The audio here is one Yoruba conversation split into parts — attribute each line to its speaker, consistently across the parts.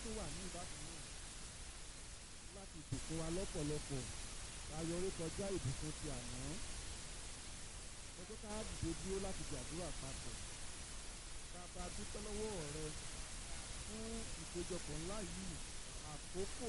Speaker 1: tún wà ní ìbátan náà láti ìbùkún wa lọ́pọ̀lọpọ̀ ayọrí kọjá ìbùkún ti àná ọjọ́ ká dìde dúró láti gbàdúrà papọ̀ bàbá dúpẹ́ lọ́wọ́ rẹ fún ìpéjọpọ̀ ńlá yìí àkókò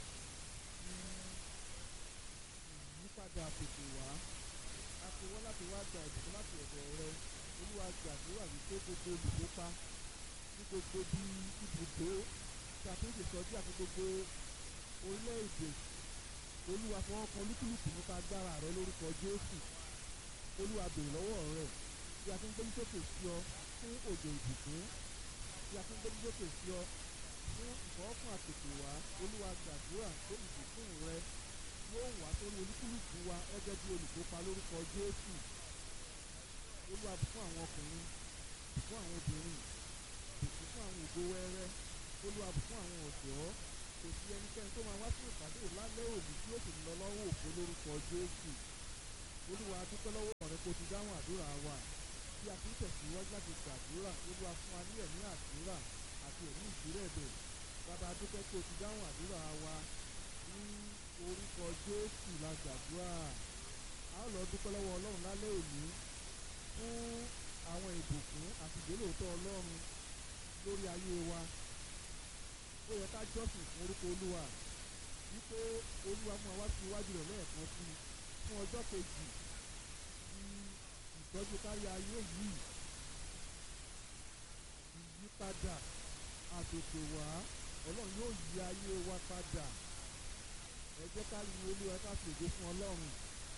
Speaker 1: ìyípadà tètè wá a ti wọ́n láti wá gba ìbùkún láti ọ̀dọ̀ rẹ olúwa gbàdúrà wípé gbogbo olùkópa ní gbogbo bí ibùdó tí a ti ń ṣètọ́jú àti gbogbo orílẹ̀-èdè olúwa fọwọ́ kan olúkúlùkù nípa agbára rẹ lórúkọ jésù olúwa bèrè lọ́wọ́ rẹ bí a ti ń gbé sókè sí ọ fún òjò ìbùkún bí a ti ń gbé sókè sí ọ fún ìfọwọ́kùn àtètè wá olúwa gbàdúrà pé ìbùkún rẹ yóò wá sórí olúkúlùkù wa gẹ́gẹ́ bí olùkópa lórúkọ jésù olúwa bùkún àwọn ọkùnrin bùkún àwọn obìnrin bùkún fún àwọn ògo wẹ́rẹ́ olúwa bùkún àwọn ọ̀dọ́ kò sí ẹnikẹ́ni tó máa wá sí ìpàdé lálẹ́ òní tí ó sì lọ lọ́wọ́ òfo lórúkọ jésù olúwa dúpẹ́ lọ́wọ́ rẹ kó ti dáhùn àdúrà wa bí a ti ń tẹ̀síwájú láti gbàdúrà olúwa fún wa ní ẹ̀mí àdúrà àti ẹ̀mí ìdírẹ̀bẹ̀ bàbá dúpẹ́ kó ti dáhùn àdúrà wa ní orúkọ jésù la gbàdúrà a ó lọ dúpẹ́ lọ́wọ́ ọlọ́run lálẹ́ òní fún àwọn ìbùkún àti ìgbélòótọ́ ọlọ́run lórí ayé wa ó yẹ ká jọ́sìn fún orúkọ olúwa wípé olúwa mú wa wá sí iwájú rẹ̀ lẹ́ẹ̀kan sí i fún ọjọ́ kejì ti ìtọ́jú kárí ayé yìí ìyípadà àtètè wá ọlọ́run yóò yí ayé wa padà ẹ jẹ́ ká yin olúwa ká fi ògo fún ọlọ́run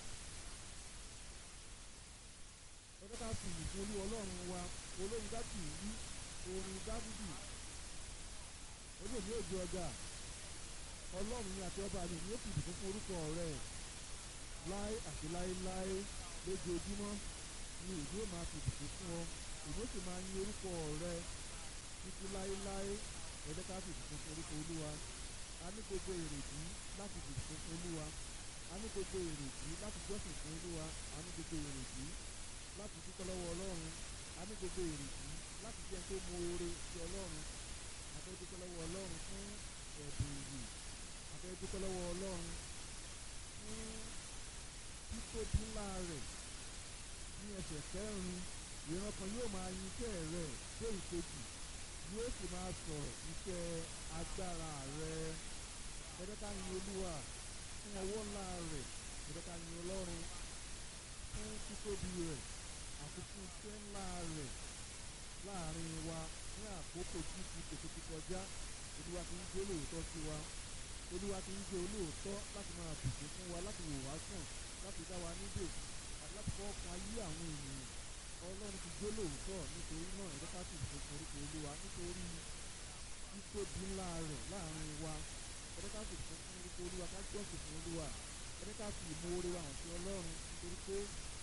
Speaker 1: ẹ jẹ́ ká fi ìyìn fún olúwa ọlọ́run wa olóyin dábì wí orin dábìdì olóòní òjò ọjà ọlọ́run ní àti ọba mi ní ó fi ìbùkún fún orúkọ rẹ̀ láé àti láéláé lójoojúmọ́ ni èdè ó máa fi ìbùkún fún ọ èdè ó sì máa yin orúkọ rẹ̀ títí láéláé ẹ jẹ́ ká fi ìbùkún fún orúkọ olúwa a ní gbogbo èrèdí láti fi ìbùkún fún olúwa a ní gbogbo èrèdí láti jọ́sìn fún olúwa a ní gbogbo èrèdí láti dúpẹ́ lọ́wọ́ ọlọ́run a ní gbogbo èrèdí láti jẹ́ tó mọ oore sí ọlọ́run a fẹ́ dúpẹ́ lọ́wọ́ ọlọ́run fún ẹ̀bùn ìyè a fẹ́ dúpẹ́ lọ́wọ́ ọlọ́run fún títóbi ńlá rẹ̀ ní ẹsẹ̀ kẹrin ìran kan yóò máa yin iṣẹ́ rẹ̀ dé ìkejì yóò sì máa sọ̀rọ̀ iṣẹ́ agbára rẹ̀ ẹ̀dẹ́ ká yin olúwa fún ọwọ́ ńlá rẹ̀ ẹ̀dẹ́ ká yin ọlọ́run fún títóbi rẹ̀ àti fún iṣẹ́ ńlá rẹ̀ láàrin wa ní àkókò tí ti tètè ti kọjá olúwa ti ń gbé olóòótọ́ sí wa olúwa ti ń gbé olóòótọ́ láti máa bùkún fún wa láti wò wá sàn láti dá wa níbè àti láti fọwọ́ kan ayé àwọn ènìyàn ọlọ́run ti gbé olóòótọ́ nítorí náà ẹ̀dẹ́ ká sì bùkún fún orúkọ olúwa nítorí títóbi ńlá rẹ̀ láàrin wa ẹ̀dẹ́ ká sì bùkún fún orúkọ olúwa ká jọ́sìn fún olúwa ẹ̀dẹ́ ká sì ìmoore wa hàn sí ọlọ́run nítorí pé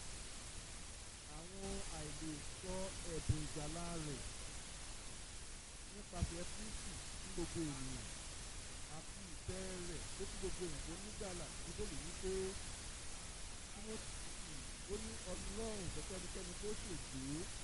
Speaker 1: àwọn àìlè sọ ẹ̀bùn ìgbàlá rẹ̀ nípasẹ̀ kristi fún gbogbo ènìyàn àti ìfẹ́ rẹ̀ tó kí gbogbo èèyàn tó nígbàlà bíbélì wípé timothy ó ní ọlọ́run ìfẹ́kẹ́nikẹ́ni tó ṣègbè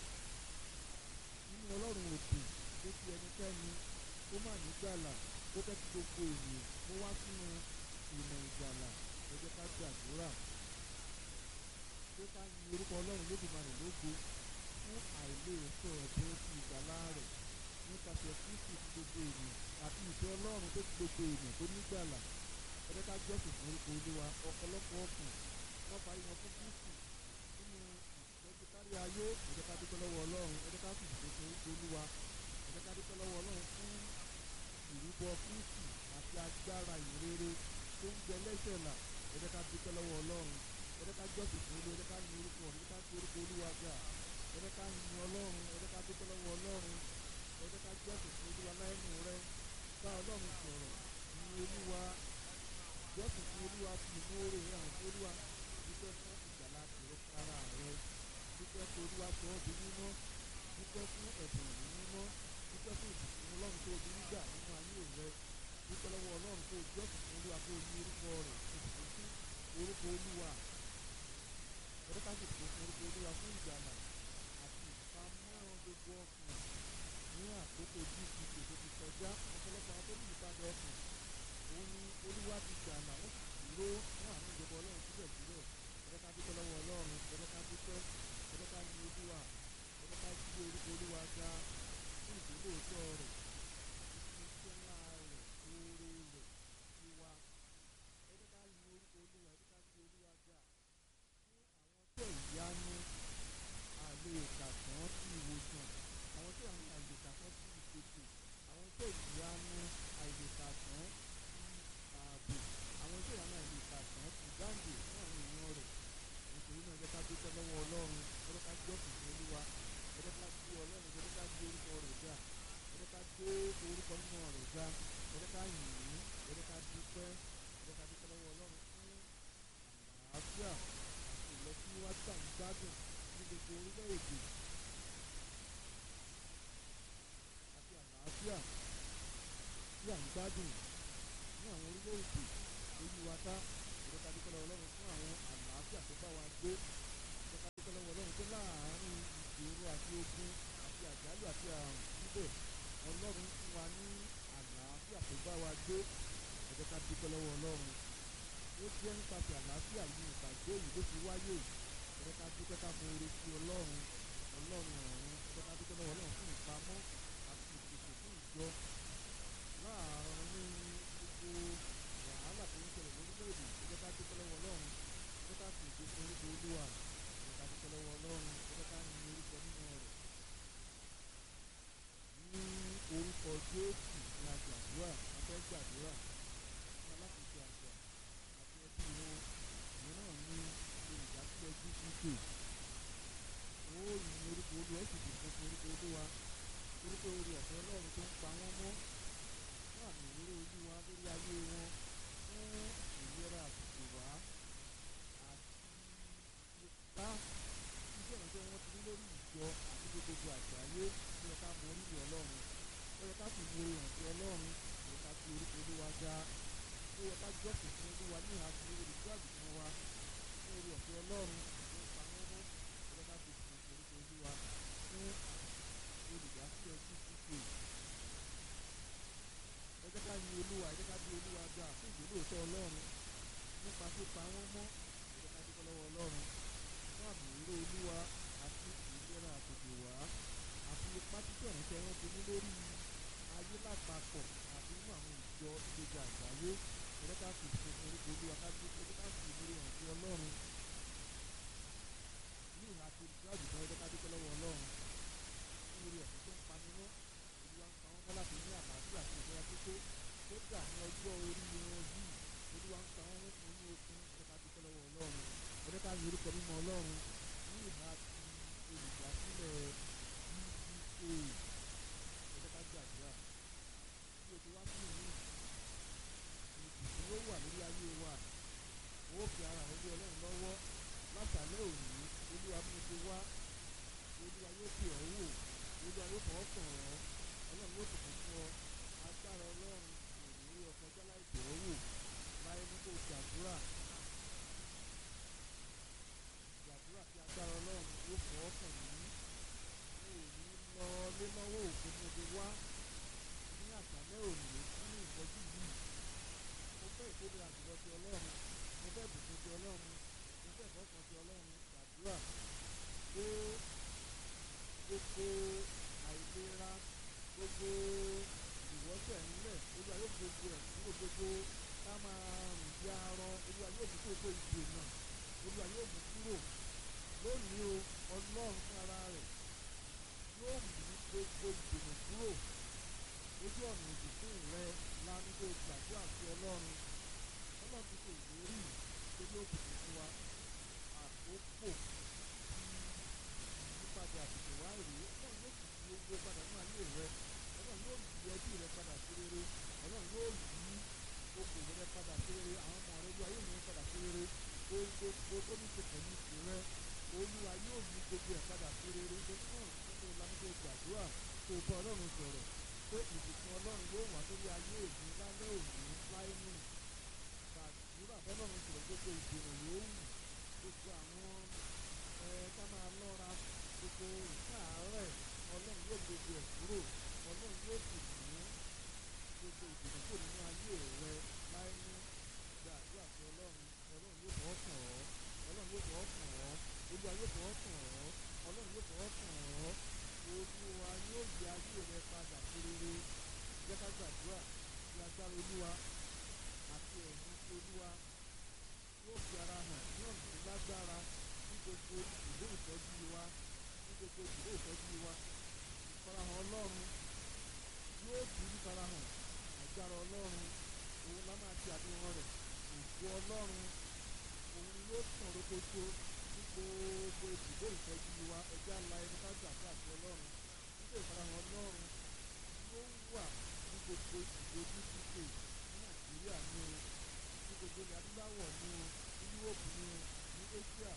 Speaker 1: nínú ọlọ́run òdì tó fi ẹnikẹ́ni tó má nígbàlà tó fẹ́ kí gbogbo ènìyàn kó wá sínú ìmọ̀ ìgbàlà ẹ jẹ́ ká gbàdúrà pé ká yin orúkọ ọlọ́run lódùmarè lógo fún àìlè sọ ẹ̀bùn ti ìgbàlá rẹ̀ nípasẹ̀ kristi ti gbogbo ènìyàn àti ìfẹ́ ọlọ́run tó ti gbogbo ènìyàn tó nígbàlà ẹ jẹ́ ká jọ́sìn fún orúkọ olúwa ọ̀pọ̀lọpọ̀ ọkùn wọ́n parí wọn fún kristi nínú ìtọ́jú kárí ayé ẹ jẹ́ ká dúpẹ́ lọ́wọ́ ọlọ́run ẹ jẹ́ ká sì dúpẹ́ fún orúkọ olúwa ẹ jẹ́ ká dúpẹ́ lọ́wọ́ ọlọ́run fún ìrúbọ kristi àti agbára ìrere tó ń jẹ lẹ́sẹ̀ là ẹ jẹ́ ká dúpẹ́ lọ́wọ́ ọlọ́run ẹ jẹ́ ká jọ́sìn fún olúwa ẹ jẹ́ ká yin orúkọ ẹ jẹ́ ká fi orúkọ olúwa ga ẹ jẹ́ ká yin ọlọ́run ẹ jẹ́ ká dúpẹ́ lọ́wọ́ ọlọ́run ẹ jẹ́ ká jọ́sìn fún olúwa láìnú rẹ bá ọlọ́run sọ̀rọ̀ yin olúwa jọ́sìn fún olúwa fi ìmúore rẹ hàn fún olúwa dúpẹ́ fún ìgbàlá tìrẹ ara rẹ dúpẹ́ fún olúwa sọ ọ́ di mímọ́ dúpẹ́ fún ẹ̀bùn ìlú mímọ́ dúpẹ́ fún ìbùkún ọlọ́run tó di nígbà nínú ayé rẹ dúpẹ́ lọ́wọ́ ọlọ́run tó jọ́sìn fún olúwa tó ní orúkọ rẹ̀ ìbùkún fún orúkọ olúwa ẹ̀rọ ká sì fún orúkọ olúwa fún ìgbàlà àti ìpamọ́ gbogbo ọkùnrin ní àkókò àkókò gcc tó ti kọjá ọ̀pọ̀lọpọ̀ àwọn tó ní ìpadà ọkàn òun ni olúwa ti gbàlà ó sì dúró fún àánú ìjọba ọlọ́run síbẹ̀síbẹ̀ ẹ̀rẹ́ ká dúpẹ́ lọ́wọ́ ọlọ́run ẹ̀rẹ́ ká dúpẹ́ ẹ̀rẹ́ ká ní olúwa ẹ̀rẹ́ ká gbé orúkọ olúwa ga fún ìdílóòótọ́ rẹ̀ fún iṣẹ́ ńlá rẹ̀ oore rẹ̀ tiwa ẹ̀rẹ́ ká ní orúkọ olúwa ẹ̀rẹ́ ká gbé olúwa ga fún àwọn tẹ̀ ìyanu àlè ìkàtàn sí ìwòsàn àwọn tẹ̀ àwọn àlè ìkàtàn sí ìpèsè àwọn tẹ̀ ìyanu àlè ìkàtàn sí ààbò àwọn tẹ̀ ìyanu àlè ìkàtàn sí ìdáǹdè fún àwọn èèyàn rẹ̀ nítorí náà ẹ̀jẹ̀ ká dúpẹ́ lọ́wọ́ ọlọ́run ẹ̀jẹ̀ ká jọ́sìn fún olúwa ẹ̀jẹ̀ ká gbé ọlọ́run ẹ̀jẹ̀ ká gbé orúkọ rẹ̀ ga ẹ̀jẹ̀ ká gbé orúkọ mímọ́ rẹ̀ ga ẹ̀jẹ̀ ká yìn ín ẹ̀jẹ̀ ká dúpẹ́ ẹ̀jẹ̀ ká dúpẹ́ lọ́wọ́ ọlọ́run fún àlàáfíà àti ìlọsíwájú àwọn gbádùn ní gbogbo orílẹ̀-èdè àti àlàáfíà tí à ń gbádùn ní àwọn orílẹ̀-èdè orí wa ká ẹ̀jẹ̀ ká dúpẹ́ lọ́wọ́ ọlọ́run fún àwọn àlàáfíà tó bá wa gbé ẹ̀jẹ̀ ká dúpẹ́ lọ́wọ́ ọlọ́run pé láàárín ìṣòro àti ogun àti àjálù àti àrùn síbẹ̀ ọlọ́run fún wa ní àlàáfíà tó bá wa gbé ẹ̀jẹ̀ ká dúpẹ́ lọ́wọ́ ọlọ́run ó jẹ́ nípasẹ̀ àlàáfíà yìí ìpàdé yìí ló fi wáyé ẹ̀jẹ̀ ká dúpẹ́ ká mọ oore sí ọlọ́run ọlọ́run ọ̀run ẹ̀jẹ̀ ká dúpẹ́ lọ́wọ́ ọlọ́run fún ìpamọ́ àti ìpèsè fún ìjọ láàárín gbogbo wàhálà tó ń ṣẹlẹ̀ lórílẹ̀‐èdè ẹ̀jẹ̀ ká dúpẹ́ lọ́wọ́ ọlọ́run ẹ̀jẹ̀ ká fi ìgbé fún orúkọ olúwa ẹ̀jẹ̀ ká dúpẹ́ lọ́wọ́ ọlọ́run ẹ̀jẹ̀ ká yin orúkọ nínú rẹ̀ ní orúkọ jésù ní àgbàdúrà afẹ́ gbàdúrà fún alákòóso àgbà àti ẹbí wọn mìíràn ní olùdásílẹ̀ gcc ó yin orúkọ olúwa ó sì dìbò fún orúkọ olúwa orúkọ orí ọ̀fẹ́ ọlọ́run tó ń pa wọ́n mọ́ fún àmì ìwúrò olúwa lórí ayé wọn fún ìlera àsìkò wá àti ipá iṣẹ́ ìrànṣẹ́ wọn ti ní lórí ìjọ àti gbogbo àgbáyé ó yẹ ká mọ orílẹ̀ ọlọ́run ó yẹ ká sì mọ ìrànṣẹ́ ọlọ́run ó yẹ ká fi orúkọ olúwa ga ó yẹ ká jọ́sìn fún olúwa ní àti olùkọ́ àgùntàn wa fún orí ọ̀fẹ́ ọlọ́run tó ń pa wọ́n mọ́ ó yẹ ká fi fún orúkọ olúwa fún olùdásílẹ̀ gcc ẹ jẹ́ ká yin olúwa ẹ jẹ́ ká bí olúwa ga fún ìgbélóòótọ́ ọlọ́run nípa pípa wọ́n mọ́ ẹ jẹ́ ká dúpẹ́ lọ́wọ́ ọlọ́run fún àmì ìró olúwa àti ìlera àtòkè wá àti ipá títẹ̀ ránṣẹ́ wọn ti ní lórí ayé lápapọ̀ àti nínú àwọn ìjọ ìgbèjì àgbáyé ẹ jẹ́ ká fi ìfún orúkọ olúwa ká bí ẹ jẹ́ ká fi ìmúre hàn sí ọlọ́run ní ìhà àti olùkọ́ àgùntàn ẹ jẹ́ ká dúpẹ́ lọ́wọ́ ọlọ́run fún orí ọ̀sẹ̀ tó ń pani mọ́ olúwa ń pa wọ́n mọ́ láti ní àlàáfíà àti ìlera pípé tó gbà ní ọjọ́ orí wọn yìí olúwa ń pa wọ́n mọ́ fún ní okun ẹ jẹ́ ká dúpẹ́ lọ́wọ́ ọlọ́run ẹ jẹ́ ká yin orúkọ mímọ́ ọlọ́run ní ìhà ti olùdásílẹ̀ uca ẹ jẹ́ ká gbàdúrà bí o ti wá sí ìlú ìbùkún yóò wà lórí ayé wa ó fi ara rẹ lé ọlọ́run lọ́wọ́ látàlẹ́ òní olúwa bí mo ti wá olúwa yóò fi ọ́ wò olúwa yóò fọwọ́ kàn ọ́ ọlọ́run yóò tètè fún ọ agbára ọlọ́run kò ní ọkọ̀ ọjọ́ láì bẹ̀ ọ́ wò láyé ní kò gbàdúrà gbàdúrà kí agbára ọlọ́run yóò fọwọ́ kàn mí mo ò ní lọ lé lọ́wọ́ òfin mo ti wá ní àṣálẹ́ òní nínú ìtọ́jú yìí mo fẹ́ ìkéde àjùlọ ti ọlọ́run mo fẹ́ ìbùkún ti ọlọ́run mo fẹ́ ìfọ́kàn ti ọlọ́run gbàdúrà pé gbogbo àìlera gbogbo ìwọ́sẹ̀ ńlẹ̀ olúwa yóò gbogbo ẹ̀ kúrò gbogbo ká máa rìn bí arọ olúwa yóò mú gbogbo ìdènà olúwa yóò mú kúrò lónìí o ọlọ́run fún ara rẹ̀ yóò mú gbogbo ìdènà kúrò ojú ọ̀nà ìbùkún rẹ lánàá gbàdúrà sí ọlọ́run ọlọ́run ti ṣe ìlérí pé yóò bùkún fún wa àkókò ìyípadà àtìkè wá rèé ọlọ́run yóò sì fi owó padà nínú ayé rẹ ọlọ́run yóò yí ẹbí rẹ padà sí rere ọlọ́run yóò yí okòwò rẹ padà sí rere àwọn ọmọ rẹ yóò ayé mi padà sí rere gbogbo tó ní ṣe pẹ̀lú ìrẹ olúwa yóò yí gbogbo ẹ̀ padà sí rere nítorí náà nínú lánàá gbàdúrà tó bá ọlọ́run sọ̀rọ̀ pé ìbùkún ọlọ́run yóò wà lórí ayé òní lálẹ́ òní láyé nù gbàdúrà bọ́lọ́run sọ̀rọ̀ gbogbo ìdènà yóò wù gbogbo àwọn ẹ ká máa lọ́ra gbogbo ìkáàárẹ̀ ọlọ́run yóò gbogbo ẹ̀ kúrò ọlọ́run gbàdúrà tí agbára olúwa àti ẹ̀mí tí olúwa yóò fi ara hàn ní ọ̀nà tó lágbára ní gbogbo ìlú ìtọ́jú wa ní gbogbo ìlú ìtọ́jú wa ìfarahàn ọlọ́run yóò tún ní farahàn agbára ọlọ́run òun la máa ti àfihàn rẹ̀ ògo ọlọ́run òun ni yóò tàn rókótó ní gbogbo ibùdó ìtọ́jú wa ẹja la ẹni ká gbàgbé àti ọlọ́run nígbà ìfarahàn ọlọ́run yóò wà ní gbogbo ibùdó dck ní nàìjíríà ní o ní gbogbo ilẹ̀ adúláwọ̀ ní o ní yúròpù ní o ní asia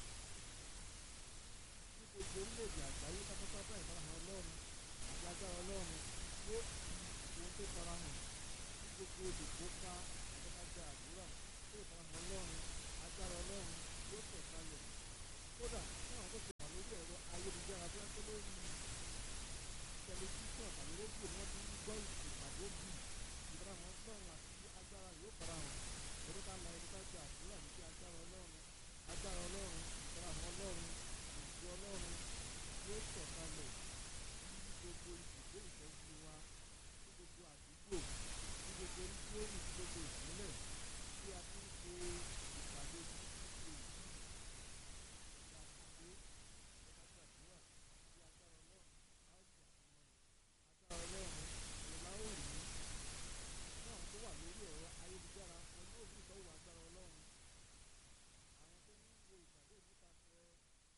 Speaker 1: ní gbogbo orílẹ̀-èdè àgbáyé pátápátá ìfarahàn ọlọ́run àti agbára ọlọ́run yóò fi ohun tó farahàn ní gbogbo olùkópa àtẹ́kájà àdúrà tó ìfarahàn ọlọ́run agbára ọlọ́run yóò tẹ̀ kalẹ̀ kódà fún àwọn tó ti wà lórí ẹ̀rọ ayélujára tó ń tó lórí tẹlifíṣàn tàbí rédíò ni wọ́n ti ń gbọ́ ìpàdé bí ìfarahàn ọlọ́run àti agbára yóò farahàn torí ká la ẹni ká ṣe àdúrà ní kí agbára ọlọ́run agbára ọlọ́run ìfarahàn ọlọ́run ìjọ ọlọ́run yóò tẹ̀ kalẹ̀ ní gbogbo ibùdó ìtọ́jú wa ní gbogbo àdúgbò ní gbogbo oríṣiríṣi ní gbogbo ìpínlẹ̀ tí a ti ń ṣe ìpàdé títí èyí ìgbà àkàndé ẹ̀ka gbàdúrà tí agbára ọlọ́run á ó ṣe àfihàn rẹ̀ agbára ọlọ́run ìlà ó rí ní àwọn tó wà lórí ẹ̀rọ ayélujára wọn yóò rí ìtọ́wò agbára ọlọ́run àwọn tó ń wo ìpàdé nípasẹ̀ tó ń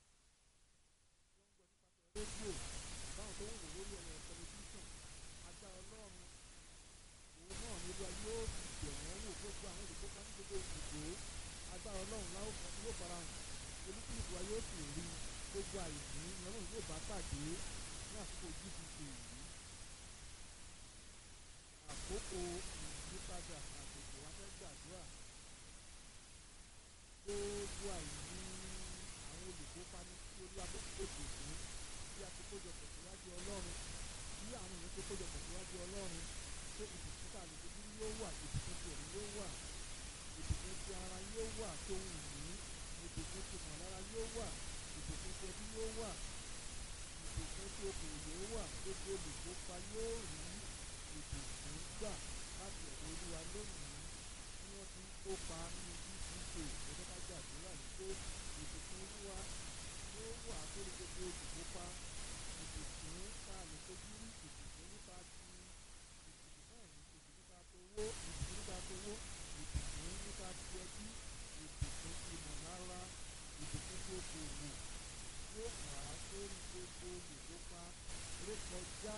Speaker 1: gbọ́ nípasẹ̀ rédíò àbáwọn tó ń wò lórí ẹ̀rọ tẹlifíṣàn agbára ọlọ́run òun náà ní olúwa yóò fi bẹ̀ wọ́n wò gbogbo àwọn olùkópa ní gbogbo ibùdó agbára ọlọ́run láwọn yóò fara hàn olúkúlùkù wa yóò sì rí gbogbo àìní ọlọ́run yóò bá pàdé ní àsìkò gdp yìí àkókò ìyípadà àgbègbè wa fẹ́ gbàdúrà gbogbo àìní àwọn olùkópa ní tí olúwa tó pèsè fún bí a ti kójọpọ̀ síwájú ọlọ́run bí àwọn èèyàn tó kójọpọ̀ síwájú ọlọ́run pé ìbùkún tá a lè fojú yóò wà ìbùkún ti ẹ̀mí yóò wà ìbùkún ti ara yóò wà tó ń ní ìbùkún ti mọ̀lára yóò wà ìbùkún ti ẹbí yóò wà ìbùkún ti okòwò yóò wà gbogbo olùkópa yóò rí ìbùkún gbà láti ọ̀dọ̀ olúwa lónìí tí wọ́n ti ń kópa nínú dck ẹgbẹ́ ká gbàdúrà ní pé ìbùkún olúwa yóò wà lórí gbogbo olùkópa ìbùkún tá a lè fojú rí ìbùkún nípa ti ìbùkún náà ní ìbùkún nípa towó ìbùkún nípa towó ìbùkún nípa ti ẹbí ìbùkún ti mọ̀lára ìbùkún tó gbòòwò yóò wà lórí gbogbo olùkópa rékọjá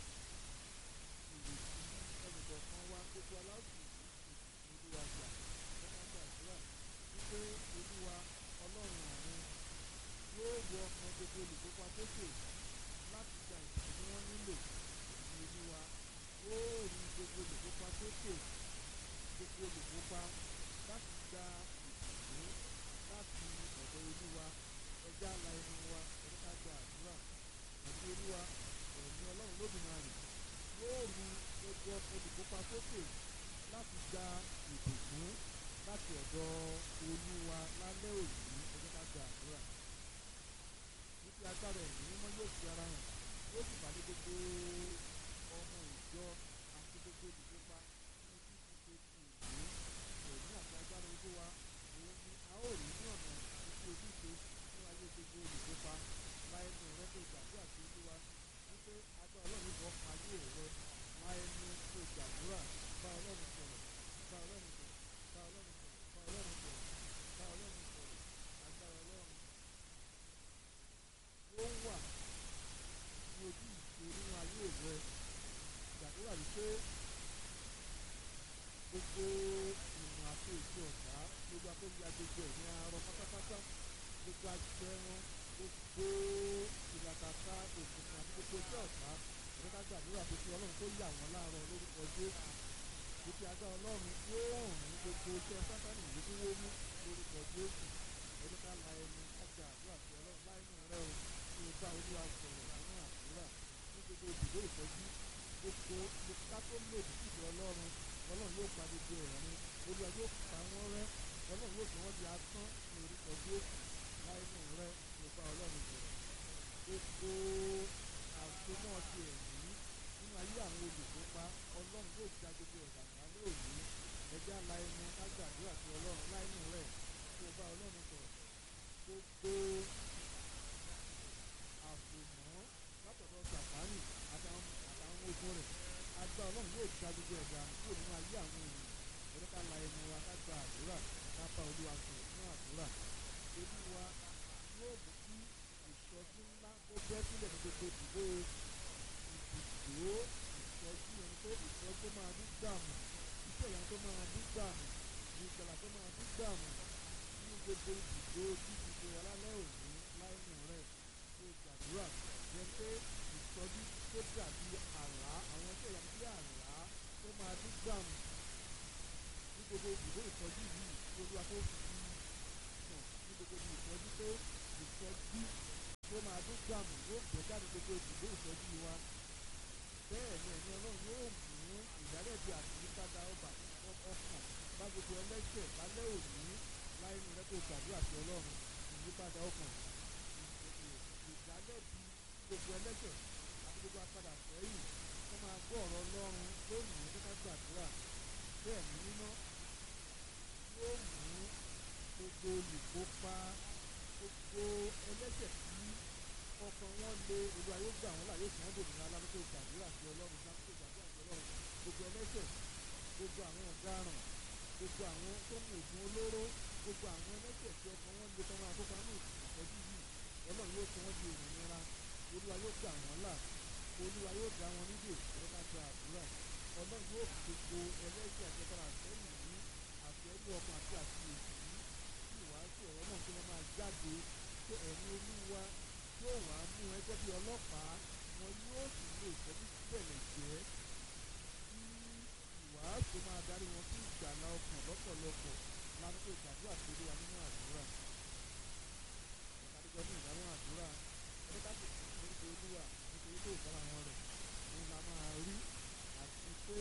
Speaker 1: ìrètí ẹnìkọ̀ọ̀kan wa gbogbo aláàbò ìbùkún olúwa gbà lọ́nà gbàdúrà wípé olúwa ọlọ́run ọ̀run yóò wọ ọkàn gbogbo olùkópa sókè láti gba ìbùkún tí wọ́n nílò ní olúwa yóò rí gbogbo olùkópa sókè gbogbo olùkópa láti gba ìbùkún láti ọ̀dọ̀ olúwa ẹja la ẹnu wa ẹni ká gba àdúrà ẹ̀mí olúwa ẹ̀mí ọlọ́run lódùmarè yóò rí gbogbo olùkópa sókè láti gba ìbùkún láti ọ̀dọ̀ olúwa lálẹ́ òní ẹni ká gba àdúrà títí agbára ẹ̀mí mímọ́ yóò fi ara hàn yóò sì pàdé gbogbo ọmọ ìjọ àti gbogbo olùkópa ní títí ṣe ti ìlú ẹ̀mí àti agbára olúwa òun ni a ó rí ní ọ̀nà títí ojúṣe ní ayé gbogbo olùkópa láẹnu rẹ tó gbàdúrà sí olúwa wípé agbára ọlọ́run bọ́ ayé rẹ láẹnu tó gbàdúrà bá ọlọ́run sọ̀rọ̀ bá ọlọ́run sọ̀rọ̀ bá ọlọ́run sọ̀rọ̀ bá ọlọ́run sọ̀rọ̀ bá ọlọ́run sọ̀rọ̀ agbára ọlọ́run ó wà ní ojú ìṣe nínú ayé rẹ gbàdúrà wípé gbogbo ìmọ̀ àti ètò ọ̀tá gbogbo akóbi agbègbè ẹ̀ ní arọ pátápátá gbogbo agbẹran gbogbo ìlàkàkà òkùnkùn àti gbogbo iṣẹ́ ọ̀tá ẹ̀rọ ká gbàdúrà pé kí ọlọ́run tó yà wọ́n láàárọ̀ lórúkọ jésù títí agbára ọlọ́run yóò rùn gbogbo iṣẹ́ sátánì yìí tí wọ́n mú lórúkọ jésù ẹ̀rọ ká la ẹnu kájà àdúrà sí ọlọ́run láìnú rẹ o kí o bá olúwa sọ̀rọ̀ nínú àdúrà ní gbogbo ibùdó ìtọ́jú gbogbo ká tó lòdì sí ìjọ ọlọ́run ọlọ́run yóò pa gbogbo ẹ̀rín olúwa yóò pa wọ́n rẹ́ ọlọ́run yóò sọ wọ́n di asán ní orúkọ jésù láìnú rẹ kí o bá ọlọ́run sọ̀rọ̀ gbogbo àsomọ́ ti ẹ̀mí nínú ayé àwọn olùkópa ọlọ́run yóò yóò gba gbogbo ẹ̀dá kúrò nínú ayé àwọn ènìyàn ẹ̀rọ ká la ẹnu wa ká gba àdúrà ká bá olúwa sọ̀rọ̀ nínú àdúrà olúwa yóò mú kí ìsọjí ńlá kó bẹ́ sílẹ̀ ní gbogbo ìdìbò ìdìbò ìsọjí ẹni pé ìsọjí tó máa ní gbàmù iṣẹ́ ìyanu tó máa ní gbàmù ìgbàlà tó máa ní gbàmù nínú gbogbo ìdìbò dídìbò alálẹ́ òní láìnù rẹ̀ tó gbàdúrà yẹn pé ìsọjí tó dàbí àlá àwọn iṣẹ́ ìyanu bí àlá tó máa ní gbàmù ní gbogbo ìdìbò ìsọjí yìí tí olúwa tó fi sàn ní gbogbo ìsọjí tó ìsọjí tó máa ní gbàmù yóò gbé jáde gbogbo ìdìbò ìsọjí wa bẹ́ẹ̀ ni ẹ̀mí ọlọ́run yóò mú ìdálẹ́bi àti ìyípadà ọba ọkàn bá gbogbo ẹlẹ́ṣẹ̀ lálẹ́ òní láì ní rẹ́pọ̀ gbàdúrà sí ọlọ́run ìyípadà ọkàn ìdálẹ́bi gbogbo ẹlẹ́ṣẹ̀ àti gbogbo apadà sẹ́yìn wọ́n máa gbọ́ ọ̀rọ̀ ọlọ́run lónìí nípa gbàdúrà bẹ́ẹ̀ ni mímọ́ yóò mú gbogbo olùkópa gbogbo ẹlẹ́ṣẹ̀ tí ọkàn wọn lé olúwa yóò gbà wọn là yóò sàn án dòmìnira alábẹ́tò gbàdúrà sí ọlọ́run lábẹ́tò gbàdúrà sí ọlọ́run gbogbo ẹlẹ́ṣẹ̀ gbogbo àwọn ọ̀daràn gbogbo àwọn tó ń oògùn olóró gbogbo àwọn ẹlẹ́ṣẹ̀ tí ọkàn wọn lé tọ́wọ́n àkókò ní ìtọ́jú yìí ọlọ́run yóò sọ wọ́n di òmìnira olúwa yóò gbà wọ́n là olúwa yóò dá wọn nídè ẹ̀rọ ká gba àdúrà ọlọ́run yóò fi gbogbo ẹlẹ́ṣẹ̀ àti ọkọ̀ àtẹ́yìn yìí àti ẹbí ọkàn àti àti èsì yìí tí ìwàásù ọ̀rọ̀ náà tó wọn máa jáde pé ẹ̀mí olúwa yóò wá mú ẹgbẹ́ bí ọlọ́pàá wọn yóò sì lo ìtọ́jú síbẹ̀lẹ̀ jẹ́ kí ìwàásù máa darí wọn sí ìgbàlá ọkàn lọ́pọ̀lọpọ̀ lánàá ìgbàdúrà tó lé wa nínú àdúrà ìgbàdúgbò ní ìdáhùn àdúrà ẹni ká sì fún orúkọ olúwa nítorí pé ìfọ́nra wọn rẹ̀ òun la máa rí àti pé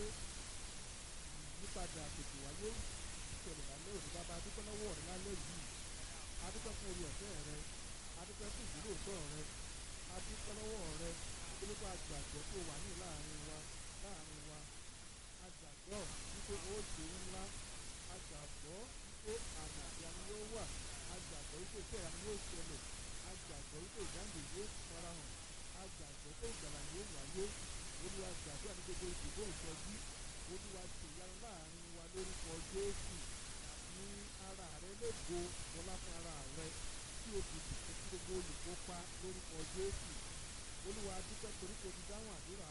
Speaker 1: ìyípadà tètè wáyé ìṣẹ̀lẹ̀ lálẹ́ òní bàbá adúpẹ́ lọ́wọ́ rẹ̀ lálẹ́ yìí adúpẹ́ fún orí ọ̀fẹ́ rẹ̀ adúpẹ́ fún ìdúróòtọ́ rẹ adúpẹ́ lọ́wọ́ rẹ nítorí pé àgbàgbọ́ tó wà ní láàrin wa láàrin wa àgbàgbọ́ wípé ó ṣe ńlá àgbàgbọ́ wípé àmì ìyanu yóò wà àgbàgbọ́ wípé iṣẹ́ ìyanu yóò ṣẹlẹ̀ àgbàgbọ́ wípé ìdáǹdè yóò farahàn àgbàgbọ́ pé ìgbàlà yóò wáyé olúwa gbàdúrà ní gbogbo ìdìbò ìtọ́jú olúwa ṣe ìyanu láàrin wa lórúkọ jésù ní ara rẹ lógo ọlá fún ara rẹ tí o sì dùn sí gbogbo olùkópa lórúkọ jésù olúwa dúpẹ́ torí kò ti dáhùn àdúrà